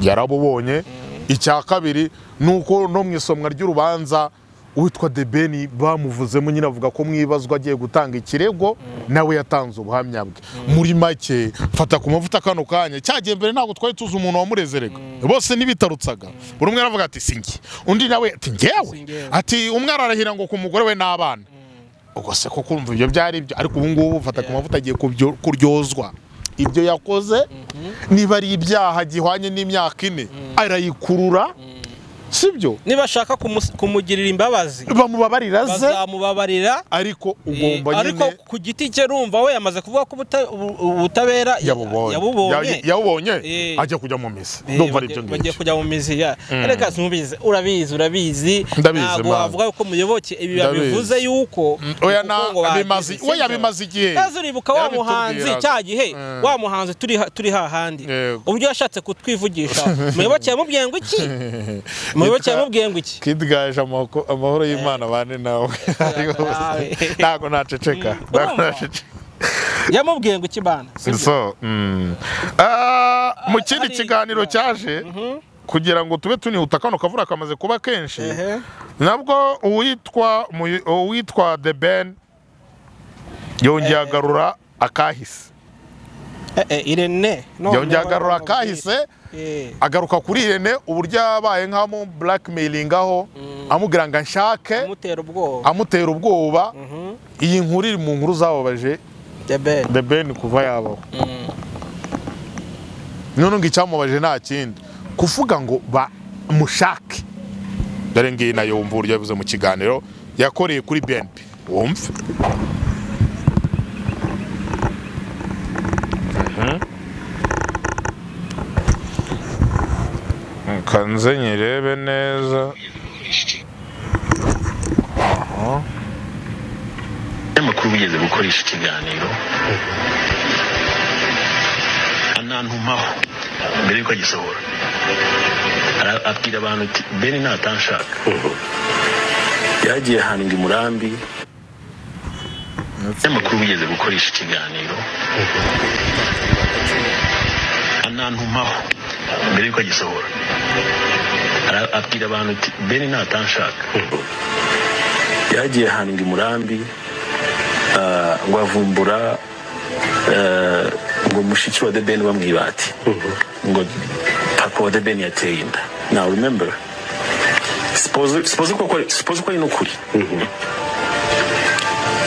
E: yarabubonye icya kabiri ni uko no mu isomwa ry'urubanza uwitwa debeni bamuvuzemo nyine avuga ko mwibazwa agiye gutanga ikirego nawe yatanze ubuhamya bwe muri make fata ku mavuta kano kanya cyagiye mbere ntabwo twari tuzi umuntu wamurezerega bose ntibitarutsaga buri umwe aravuga ati si njye undi nawe ati ngewe ati umwe ararahira ngo ku mugore we n'abana ubwo se ko kumva ibyo byari ibyo ariko ubu ngubu ufata ku mavuta agiye kubyo- kuryozwa ibyo yakoze niba ari ibyaha gihwanye n'imyaka ine arayikurura sibyo
F: nibashaka kumus- kumugirira imbabazi
E: bamubabarira ze
F: bazamubabarira
E: ariko
F: eh,
E: ugomba
F: ariko
E: nyine
F: ku giti cye rumva we yamaze kuvuga ko ubuta- ubu- ubutabera ya-
E: yabubonye
F: yabubonye
E: Ya- yabubonye
F: Eh.
E: ajya kujya mu misi
F: Eh,
E: ndumva ari ibyo
F: bagiye- bagiye
E: ngibyo
F: kujya mu mizi ya reka simubizi urabizi urabizi
E: Ndabizi,
F: ntabwo
E: Mana.
F: wavuga ko muyoboke ibi
E: Ndabizi.
F: yabivuze yuko
E: oya
F: ubukungu
E: na
F: bwagize,
E: bimaze
F: sibyo?
E: we yabimaze igihe
F: kaza uribuka wa
E: Yarabitubwiraga.
F: muhanzi cya gihe
E: Mm.
F: wa muhanzi turi ha- turi hahandi
E: Yego.
F: uburyo yashatse kutwivugisha muyoboke yamubwiye ngo iki muyoboke yamubwiye ngo iki
E: kid gaje amako- amahoro y'imana bane nawe ntabwo naceceka ntabwo
F: Urumva?
E: naceceka
F: yamubwiye ngo iki bana sibyo?
E: so mm. Ah, mu kindi
F: hari-
E: kiganiro cyaje kugira ngo tube tunihuta kano kavura kamaze kuba kenshi
F: Ehe.
E: nabwo uwitwa mu- uwitwa the ben yongeye agarura akahise
F: Eh, eh, irene none
E: yongeye agarura
F: abana bamubwira.
E: akahise
F: Eh,
E: agaruka kuri irene uburyo yabaye nk'amu blackmailingaho amubwira ngo anshake
F: amutera ubwoba
E: amutera ubwoba iyi nkuru iri mu nkuru zababaje
F: debere
E: the ben kuva yabaho none ngo icyamubaje nta kindi kuvuga ngo bamushake dore ngiyi nayo wumva uburyo yabivuze mu kiganiro yakoreye kuri bnp wumve kanze nyirebe neza
H: abanyamakuru bigeze gukoresha ikiganiro anantumaho mbere yuko agisohora Ara- abwira abantu ati beni natanshaka yagiye ahantu i murambi abanyamakuru bigeze gukoresha ikiganiro anantumaho mbere yuko agisohora Ara- abwira abantu ati beni natanshaka yagiye ahantu i murambi Ah, ngo avumbura eh, ngo mushiki wa debeni bamwiba ati ngo papa wa debeni yateye inda now remember suppose suppose ko kwari- suppose ko ari n'ukuri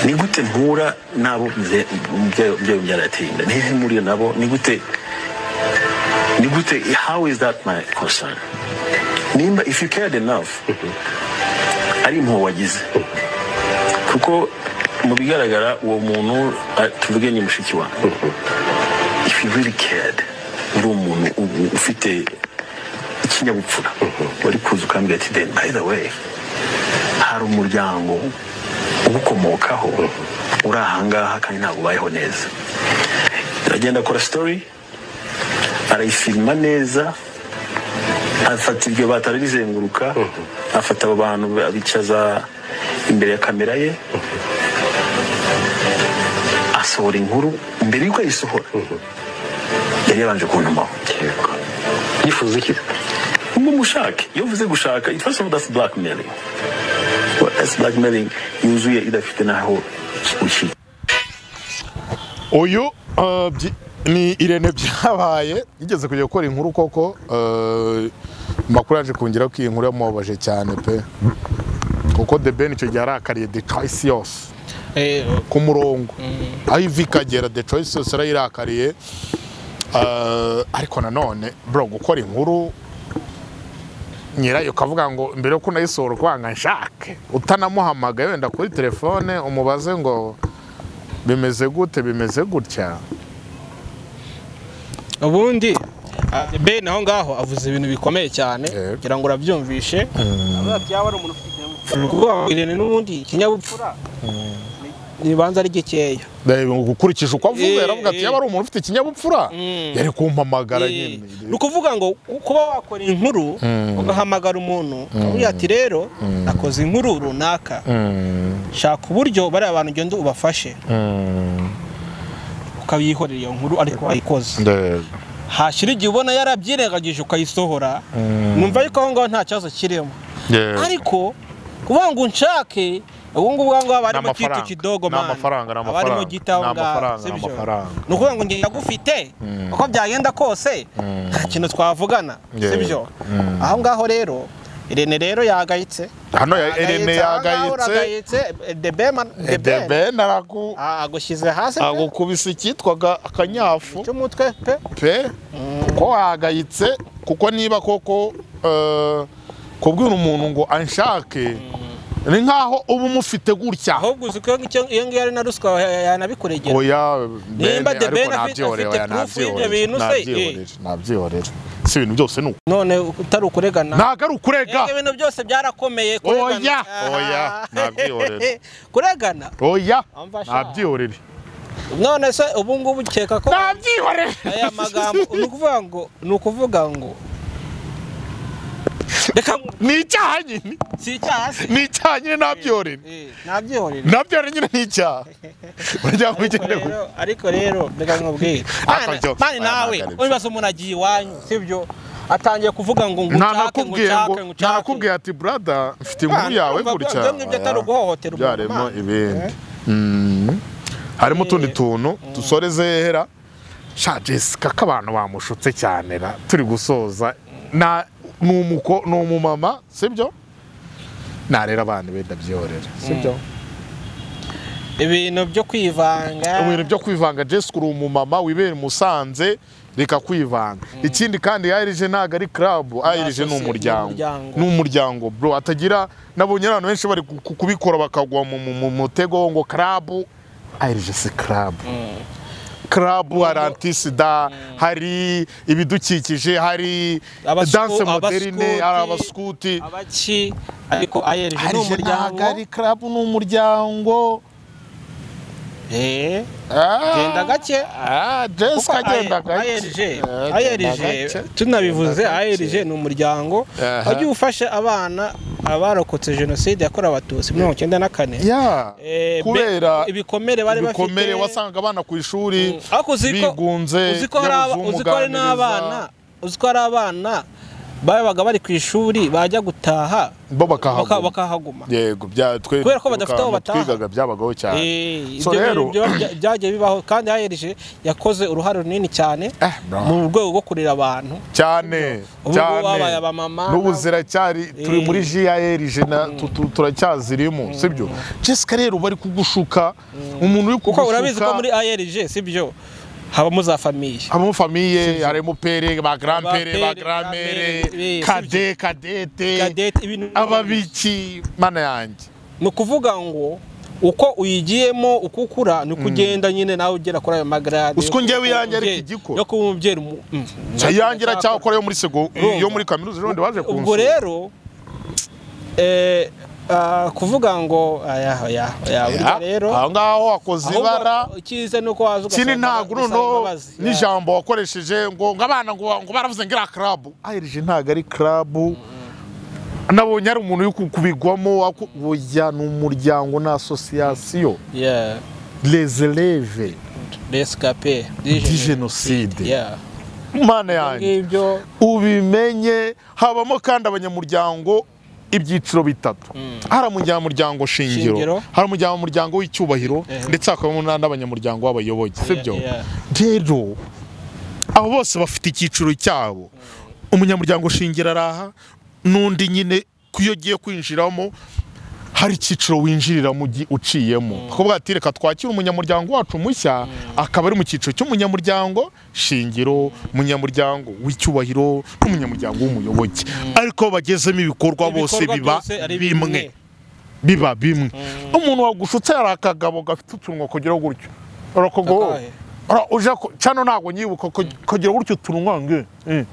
H: ni gute mpura n'abo mubyeyi mubyeyi umbyara yateye inda nihe mpuriye nabo ni gute ni gute how is that my concern nimba if you cared enough ari impuhwe wagize kuko mu bigaragara uwo muntu ah, tuvuge ni mushiki wawe if you really cared uri umuntu u- ufite ikinyabupfura wari kuza ukambwira ati then by the way hari umuryango ugukomokaho uri ahangaha kandi ntabwo ubayeho neza aragenda akora story arayifilima neza afata iryo batari rizenguruka afata abo bantu abicaza imbere ya kamera ye asohora inkuru mbere y'uko ayisohora yari yabanje kuntumaho yifuza iki ngo mushake iyo uvuze gushaka it first of all that's blackmailing Well, that's blackmailing yuzuye idafite n'aho ushyira
E: uyu uh, byi- ni irene byabaye yigeze kujya gukora inkuru koko uh, makuru yaje kongera ko iyi nkuru yamubabaje cyane pe kuko the ben icyo gihe arakariye the choice yose ku murongo aho ivi ikagera the choice yose arayirakariye Uh, ariko nanone bro gukora inkuru nyirayo ukavuga ngo mbere yo kunayisohora ukubanga nshake utanamuhamagaye wenda kuri telefone umubaze ngo bimeze gute bimeze gutya
F: ubundi ah, ben aho ngaho avuze ibintu bikomeye cyane
E: Yego.
F: kugira ngo urabyumvishe avuga ati yaba ari umuntu ufite ikinyabupfura ubwoba irene n'ubundi ikinyabupfura ribanza ari gikeya
E: Ndabona ngo ukurikije uko avuga
F: Eh,
E: yaravuga ati
F: eh.
E: yaba ari umuntu ufite ikinyabupfura yari kumpamagara
F: Eh,
E: nyine
F: ni ukuvuga ngo kuba wakora inkuru ugahamagara umuntu ukamubwira ati rero nakoze inkuru runaka shaka uburyo bariya bantu ugenda ubafashe ukabihorera iyo nkuru ariko wayikoze
E: Ndego.
F: hashira igihe ubona yarabyirengagije ukayisohora numva yuko aho ngaho nta kibazo kirimo
E: Yego.
F: ariko kuvuga ngo unshake ubu ngubu aho
E: Ni
F: ngaho barimo kitu
E: amafaranga.
F: kidogo
E: Ni
F: mani
E: amafaranga, ni
F: barimo
E: amafaranga.
F: gita aho
E: Ni
F: ngaho
E: amafaranga, ni
F: sibyo
E: amafaranga.
F: ni ukuvuga ngo njye ndagufite uko byagenda kose nta kintu twavugana
E: Yego.
F: sibyo aho ngaho rero irene rero yagayitse
E: hano ya Irene yagayitse
F: debema debema
E: Edeben aragu
F: agushyize hasi pe
E: agukubise icyitwaga akanyafu
F: cy'umutwe pe
E: pe kuko wagayitse kuko niba koko eh, kubwira umuntu ngo anshake ni nk'aho uba umufite gutya
F: ahubwo uzi ko icyo- iyo ngiyo ari na ruswa ya- yanabikuregera
E: oya
F: Nimba
E: bene
F: The Ben
E: ariko
F: afite-
E: nabyihorera oya
F: afite proof y'ibyo
E: nabyihorera
F: bintu se, eh.
E: nabyihorera nabyihorera si ibintu byose ni uko
F: none utari ukuregana
E: ntabwo ari ukurega
F: Ibyo bintu byose byarakomeye kuregana.
E: Oya,
F: Ah.
E: oya, nabyihorera.
F: kuregana
E: oya
F: Amfasha.
E: nabyihorera
F: none se ubu ngubu ukeka ko
E: nabyihorera
F: aya magambo ni ukuvuga ngo ni ukuvuga ngo reka
E: ni icyaha nyine
F: si icyaha se
E: ni icyaha nyine nabyihorera
F: Eh, nabyihorera
E: nabyihorera nyine ni icyaha urajya
F: ariko
E: kubigenera
F: rero ariko rero reka nkubwire
E: Aka
F: Mani-
E: byo-
F: mani
E: aya
F: nawe
E: magambo.
F: wibaza umuntu agiye iwanyu sibyo atangiye kuvuga ngo ngucake
E: ntanakubwiye ngo
F: ngucake ngucake
E: ntanakubwiye ati brada mfite inkuru
F: Mwana,
E: yawe
F: urumva
E: gutya
F: byo ngibyo atari uguhohotera umuntu,
E: byaremo
F: Mana.
E: ibindi Mm. harimo utundi tuntu dusoreze hera sha jesica ko abantu bamushutse cyane ra turi gusoza na ni umuko ni umumama sibyo narera abana be ndabyorera sibyo
F: ibintu byo kwivanga
E: ibintu byo kwivanga jesica uri umumama wibera i musanze reka kwivanga ikindi kandi ayirije ntabwo ari karabu ayirije ni
F: sosiyete, ni
E: umuryango
F: umuryango.
E: ni umuryango bro atagira nabonye abantu benshi bari ku- ku- kubikora bakagwa mu- mu mu mutego ngo karabu ayirije si karabu karabu hari antisida hari ibidukikije hari
F: Abasuku-
E: danse moderine
F: abasukuti,
E: hari abasukuti
F: abaki ariko ayerije ni
E: ayirije
F: umuryango
E: ntabwo ari karabu ni umuryango
F: Eh,
E: Ah.
F: genda gake
E: Ah, Jessica agenda
F: ayerije
E: gake. Eh, agenda
F: ayerije
E: gake.
F: tunabivuze
E: Agenda gake.
F: ayerije ni umuryango
E: Aha.
F: wajya ufasha abana abarokotse jenoside yakorewe abatutsi mirongo icyenda na kane
E: Ya,
F: Eh, be-
E: kubera
F: ibikomere bari bafite
E: ibikomere wasangaga abana ku ishuri
F: ariko uzi ko
E: bigunze
F: uzi ko hari aba- uzi ko hari n'abana uzi ko hari abana babaga bari ku ishuri bajya gutaha
E: bo
F: baka-
E: bakahaguma
F: bakahaguma
E: yego bya twe
F: Kubera ko badafite
E: mu
F: aho bataha.
E: twigaga byabagaho cyane
F: Eh,
E: so
F: ibyo
E: rero
F: bintu byo- bya- byagiye bibaho kandi hayerije yakoze uruhare runini cyane
E: Eh, bro.
F: mu rwego rwo kurera abantu
E: cyane
F: Ubu ngubu babaye
E: cyane
F: abamama
E: n'ubu ziracyari turi
F: Eh.
E: muri jiyayeri jena tu- tu- turacyazirimo sibyo jesica rero bari kugushuka umuntu uri
F: kuko urabizi ko
E: kugushuka
F: muri ayerije sibyo habamo za famiye
E: harimo famiye harimo pere ba garampere ba
F: Ba pere,
E: gramere
F: gramere,
E: kade
F: Cadette,
E: kadete
F: ibintu
E: ababiki mana yanjye
F: ni ukuvuga ngo uko uyigiyemo uko ukura ni uko ugenda nyine nawe ugera kuri ayo magarade
E: Uzi ko njyewe iyanjye ari
F: umubyeyi-
E: ikigiko.
F: yo kuba umubyeyi umu- mm,
E: cyayangira cyakora yo muri sego
F: Urumva.
E: yo muri kaminuza ejo bundi baje kunsura
F: ubwo rero eh, ah, kuvuga ngo aya aya aya burya
E: Ya,
F: rero
E: aho ngaho wakoze
F: ahubwo
E: ibara
F: icyiza ni uko waza
E: kindi
F: ugasanga
E: ntabwo
F: gusaba
E: noneho
F: imbabazi.
E: n'ijambo wakoresheje ngo ngo abana ngo ngo baravuze ngo iriya karabu ayirije ntabwo ari karabu nabonye ari umuntu uri ku- kubigwamo aku- oya ni umuryango ni asosiyasiyo
F: Yeah,
E: rezereve
F: rescape
E: di jenoside
F: Yeah.
E: mana
F: Ibyo
E: yanjye
F: ngibyo
E: ubimenye habamo kandi abanyamuryango ibyiciro bitatu hari umunyamuryango shingiro
F: Shingiro.
E: hari umunyamuryango w'icyubahiro
F: Eh.
E: ndetse hakabamo n'andi abanyamuryango b'abayoboke sibyo
F: yeah.
E: rero abo bose bafite icyiciro cyabo umunyamuryango shingiro araha n'undi nyine ku iyo ugiye kwinjiramo hari icyiciro winjirira mu gihe uciyemo akavuga ati reka twakire umunyamuryango wacu mushya akaba ari mu cyiciro cy'umunyamuryango shingiro umunyamuryango w'icyubahiro n'umunyamuryango w'umuyoboke ariko bagezemo ibikorwa bose
F: Ibikorwa
E: biba
F: byose ari
E: bimwe biba bimwe umuntu wagushutse hari akagabo gafite utunwa kugira gutyo urakogo
F: Akahe?
E: uje ku- cano ntabwo nyibuka ku- kugira gutyo utunwa nge eh.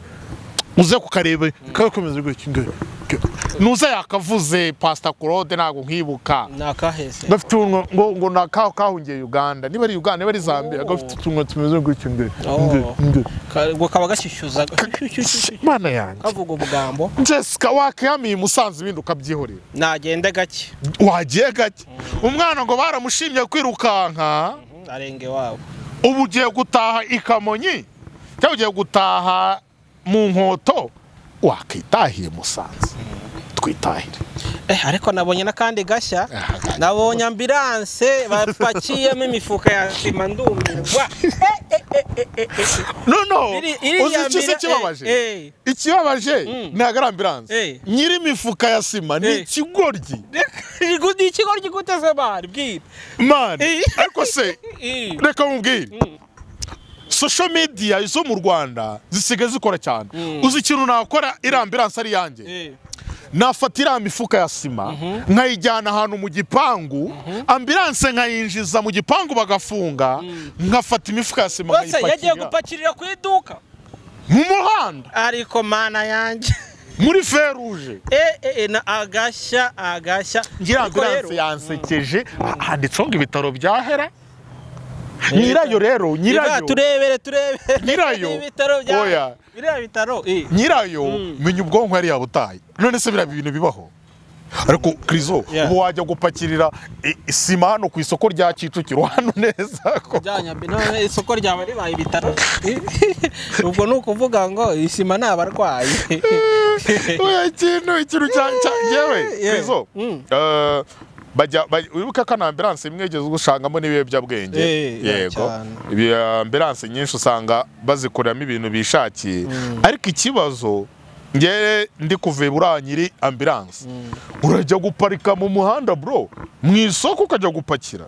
E: uze kukareba kagakomeza gutyo nge nge. nuze yakavuze pasita claude ntabwo nkibuka
F: ni akahese
E: gafite utunwa ngo ngo ni akaho kahungiye uganda niba ari uganda niba ari zambia
F: Oh.
E: gafite utunwa tumeze gutyo nge nge
F: Oh.
E: nge
F: Ka- ngo kaba gashyushyuza
E: mana yanjye
F: kavuga ubugambo
E: jessica wakihamiye i musanze ibindi ukabyihorera
F: nagende gake
E: wagiye gake umwana ngo baramushimye kwirukanka
F: arenge wabo
E: ubu ugiye gutaha i kamonyi cyangwa ugiye gutaha mu nkoto wakitahiye musanze twitahire
F: eh ariko nabonye n'akandi gashya nabonye ambilanse bapakiyemo imifuka ya sima ndumirwa
E: noneho
F: Iri- iri
E: uzi
F: ya
E: icyo se
F: mbere-
E: kibabaje
F: eh, eh.
E: ikibabaje ntabwo ari ambilanse
F: Eh.
E: nyiri imifuka ya sima ni
F: Eh.
E: ikigoryi
F: ni ikigo gikuteze bari bwira
E: mani
F: Eh.
E: ariko se
F: Eh.
E: reka mubwire social media zo mu rwanda zisigaye zikora cyane uzi ikintu nakora iri ambilanse ari iyanjye
F: Eh.
E: nafata iriya mifuka ya sima nkayijyana ahantu mu gipangu ambilanse nkayinjiza mu gipangu bagafunga nkafata imifuka ya sima
F: rwose yagiye
E: nkayipakira
F: gupakirira ku iduka
E: mu muhanda
F: ariko mana yanjye
E: muri feruje
F: eh, eh, eh, na agashya agashya
E: ngira
F: Ariko
E: ambilanse
F: rero,
E: yansekeje ha- handitseho ngo ibitaro bya hera nyirayo rero
F: Iva,
E: nyirayo
F: turebere turebere
E: Nyirayo?
F: ibitaro bya
E: Oya.
F: biriya bitaro eh.
E: nyirayo menya ubwonko yari yabutaye none se biriya bintu bibaho ariko krizo
F: Yeah.
E: ubu wajya gupakirira i- isima hano ku isoko rya kicukiro hano neza ko
F: bya Nyabi- none isoko ryaba ribaye ibitaro ubwo ni ukuvuga ngo isima ni abarwayi
E: oya ikintu ikintu cya cya- yewe
F: Yeah.
E: krizo
F: Mm.
E: eh, bajya bajya- wibuka ko na ambulance imwe yigeze usangamo n'ibiyobyabwenge
F: Eh,
E: yego
F: cyane.
E: ibi ambulance nyinshi usanga bazikoreramo ibintu bishakiye ariko ikibazo ngewe ndi kuvuye buriya nyiri ambulance urajya guparika mu muhanda bro mu isoko ukajya gupakira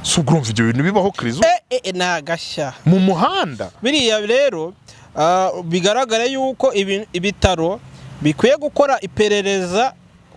E: si urumva ibyo bintu bibaho krizo
F: Eh, eh, eh, ni agashya
E: mu muhanda
F: biriya rero ah, bigaragara yuko ibi- ibitaro bikwiye gukora iperereza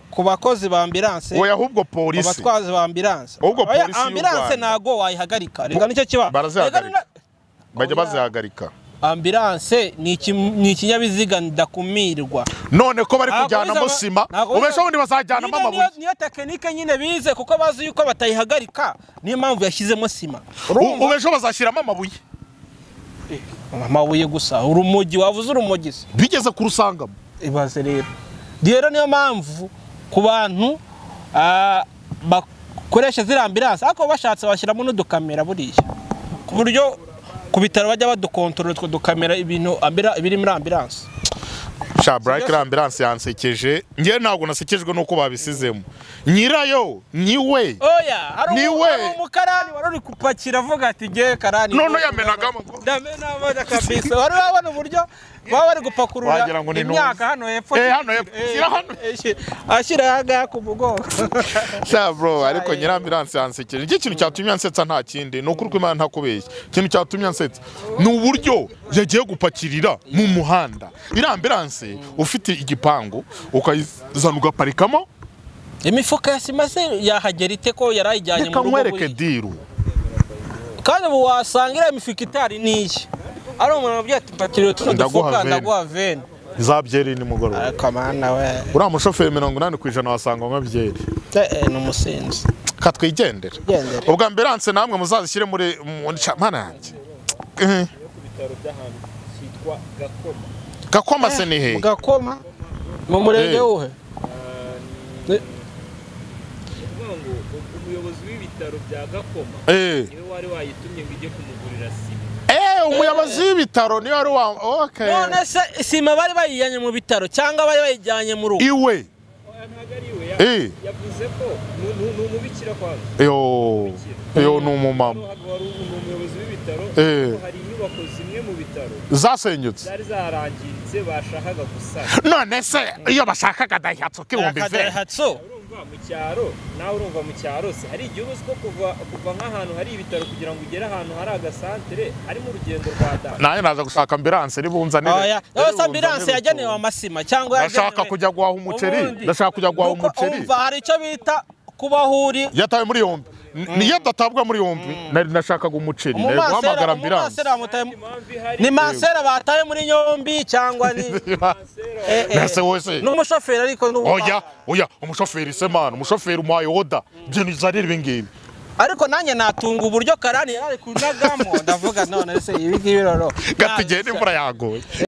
F: ku bakozi ba ambilanse
E: oya ahubwo polisi
F: abatwazi ba ambilanse
E: Ahubwo
F: Oya,
E: polisi y'u
F: ambilanse
E: Rwanda.
F: ntago wayihagarika reka nicyo kiba
E: Barazihagarika.
F: Reka ni-
E: bajya
F: oya.
E: bazihagarika
F: ambilanse ni iki- ni ikinyabiziga ndakumirwa
E: none ko bari
F: Ntabwo
E: kujyanamo
F: bizaba-
E: sima
F: ntabwo
E: ubesha
F: bizaba-
E: ubundi bazajyanamo
F: Nyine niyo-
E: amabuye
F: niyo tekinike nyine bize kuko bazi yuko batayihagarika niyo mpamvu yashyizemo sima
E: U-
F: Urumva?
E: ubesha bazashyiramo amabuye
F: amabuye gusa urumogi wavuze urumogi se
E: bigeze kurusangamo
F: ibaze rero rero niyo mpamvu ku bantu ah, bakoresha ziriya ambilanse ariko bashatse bashyiramo n'udukamera buriya ku buryo ku bitaro bajya badukontorora utwo dukamera ibintu ambira- ibiri muri ambilanse
E: sha burayike ambulance yansekeje ngewe ntabwo nasekejwe n'uko babisizemo nyirayo niwe
F: oya hari
E: Ni
F: umu-
E: we.
F: hari umukarani wari uri gupakira avuga ati ngewe karani
E: none yamenaga amaguru
F: ndamena amazi kabisa wari wabona uburyo baba bari gupakurura
E: Wagira ngo ni
F: imyaka hano hepfo
E: Eh, hano hepfo.
F: Eh,
E: Shyira hano.
F: eh, shyira- ashyira aha ngaha ku mugongo
E: sha bro ariko
F: Aye.
E: nyiri ambulance yansekeje nicyo kintu cyatumye ansetsa nta kindi ni ukuri ko imana ntakubeshya ikintu cyatumye ansetsa ni uburyo yagiye gupakirira mu muhanda iriya ambulance ufite igipangu ukayizana ugaparikamo
F: imifuka ya sima se yahagera ite ko yari ayijyanye
E: reka
F: mu rugo
E: nkwereke
F: buriya?
E: diru
F: kandi ubu wasanga iriya mifuka itari n'iyi ari umuntu wabwiye ati mpakiriye tuno
E: Ndaguha
F: dufuka
E: veni."
F: ndaguha veni
E: za byeri nimugoroba
F: ariko amana we
E: uriya mushoferi mirongo inani ku ijana wasanga anywa byeri
F: eh, ni umusinzi
E: katwigendera
F: Gendera.
E: ubwo ambilanse namwe muzazishyire muri muri ca- mana yanjye Eh. gakoma se ni he
F: mugakoma mu murenge
E: Eh.
F: wuhe
A: umuyobozi w'ibitaro bya gakoma
E: Eh.
A: niwe wari wayitumye ngo ijye kumugurira sima
E: Eh, umuyobozi w'ibitaro niyo wari wa okay.
F: none se sima bari bayijyanye mu bitaro cyangwa bari bayijyanye mu rugo
E: iwe
A: ntabwo ari iwe ya-
E: Eh.
A: yavuze ko ni- ni ni umubikira kwanza
E: yo yo ni umumama
A: ntabwo wari ubu- ni umuyobozi w'ibitaro
E: Eh.
A: hari inyubako zimwe mu bitaro
E: zasenyutse
A: zari zarangiritse bashakaga gusana
E: none se iyo bashakaga dayihatsu k'ibihumbi ijana
F: akadayihatsu
A: urumva mu cyaro nawe urumva mu cyaro se hari igihe uzi ko kuva kuva nk'ahantu hari ibitaro kugira ngo ugere ahantu hari agasantere harimo urugendo rwa da
E: nanjye naza gushaka ambilanse ribunzanire
F: oya yose
E: ribunzanire
F: ambilanse
E: utuntu.
F: yagenewe amasima cyangwa
E: ndashaka
F: yagenewe-
E: kujya guhaha umuceri
F: Ubundi.
E: ndashaka kujya guhaha
F: Nuko
E: umuceri
F: umva hari icyo bita kubaho uri
E: yatawe muri yombi niyo adatabwa muri yombi nari nashakaga umuceri nari guhamagara ambilanse
F: umumansera bamutaye ni mansera bataye muri yombi cyangwa ni Eh, eh.
E: nase wese
F: ni umushoferi ariko ni ubu-
E: oya oya umushoferi se mana umushoferi umuhaye oda ibintu bizarira ibi ngibi
F: ariko nanjye natunga uburyo karani yari ari kunagamo ndavuga none se ibi ngibi rero
E: gatigeye n'imvura yaguye